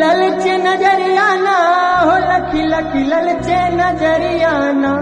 ललचे नजरियाना हो लखी लखी ललचे नजरियाना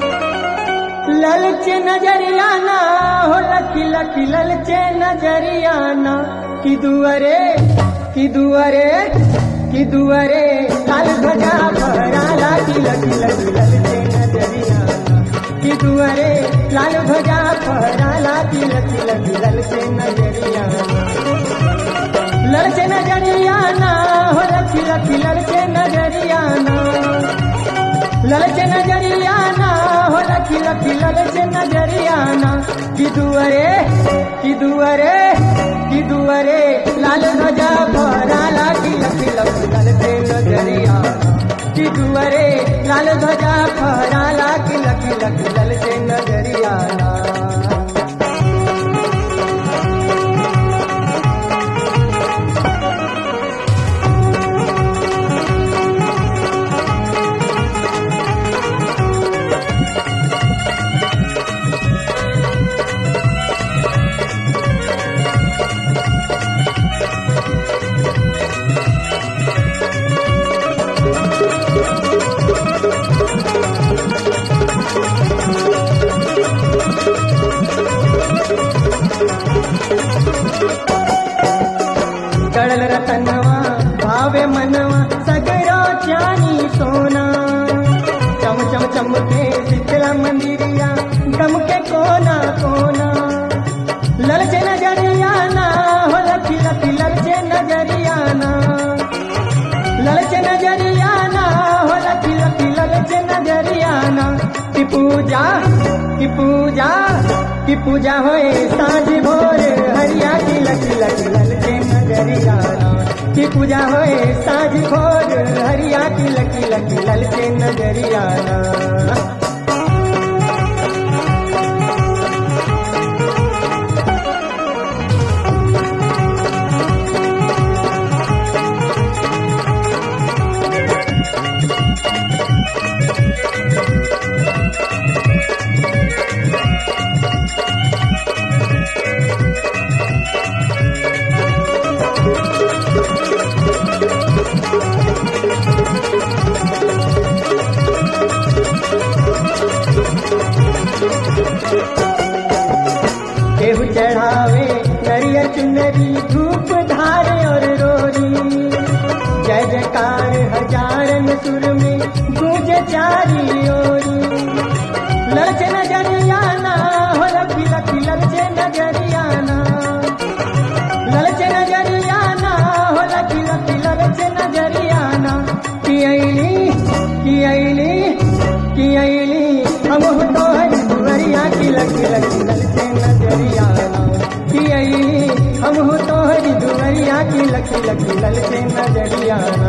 ललचे नजरियाना हो लखी लखी ललचे नजरियाना कि दुअरे कि दुअरे कि दुअरे लाल ध्वजा फहराला कि लखी लखी ललचे नजरियाना कि दुअरे लाल ध्वजा फहराला कि लखी लखी ललचे नजरियाना लड़के नजरियाना हो लखी लखी लड़के नजरियाना लड़के नजरियाना हो लखी लखी लड़के नजरियाना कि दुअरे कि दुअरे कि दुअरे लाल ध्वजा फहराला कि लखी लखी लड़के नजरियाना कि दुअरे लाल ध्वजा फहराला कि लखी लखी लड़के नजरियाना कड़ल रतनवा भावे मनवा सगरो चानी सोना चम चम चम के शीतला मंदिरिया गम के कोना कोना ललचे नजरियाना हो लखी लखी ललचे नजरियाना ललचे नजरियाना हो लखी लखी ललचे नजरियाना की पूजा की पूजा की पूजा होए साँझ भोर हरिया की लखी लखी ललचे नजरियाना की पूजा होए साँझ भोर हरिया की लखी लखी ललचे नजरियाना केहू चढ़ावे नरियर चुनरी धूप धारे और रोरी जय जयकार हजारन सुर में गूंज चारी ओरी ललचे नजरियाना हो लखी लखी ललचे नजरियाना ललचे नजरियाना हो लखी लखी ललचे नजरियाना की अली की अली की अली हम हो तो हरी दुवरिया की लखी लखी ललचे नजरियाना की अली हम हो तो हरी दुवरिया की लखी लखी ललचे नजरियाना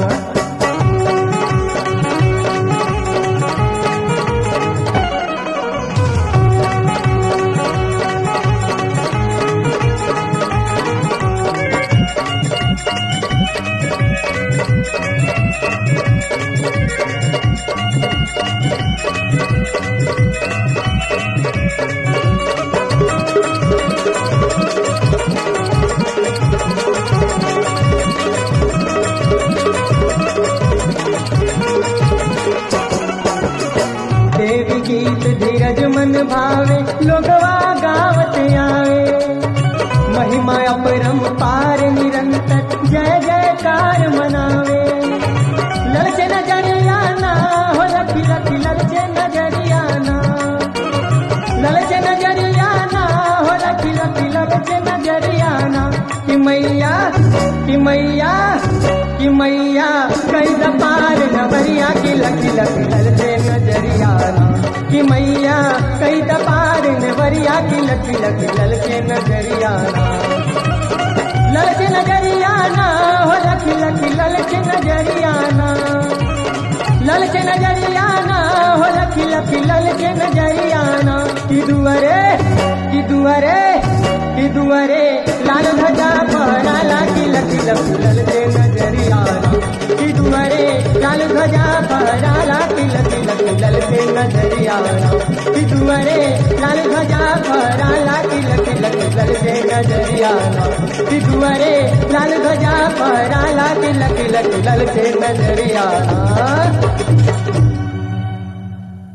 देवी गीत धीरज मन भावे लोगवा गावत आवे महिमा अपरम पार निरंतर जय जयकार मनावे ललचे नजरियाना हो लखी लखी ललचे नजरियाना ललचे नजरियाना हो लखी लखी ललचे नजरियाना कि मैया कि मैया कि मैया कई पार नवरिया की लखी लखी ललचे नजरियाना कि मैया कई पार नवरिया की लखी लखी ललचे नजरियाना ललचे नजरियाना हो लखी लखी ललचे नजरियाना ललचे नजरियाना हो लखी लखी ललचे नजरियाना कि दुअरे कि दुअरे कि दुअरे लाल ध्वजा फहराला कि लखी लखी ललचे नजरियाना कि दुअरे लाल ध्वजा फहराला कि लखी लखी ललचे नजरियाना कि दुअरे लाल ध्वजा फहराला कि लखी लखी ललचे नजरियाना कि दुअरे लाल ध्वजा फहराला लकी लकी लकी लल के नजरिया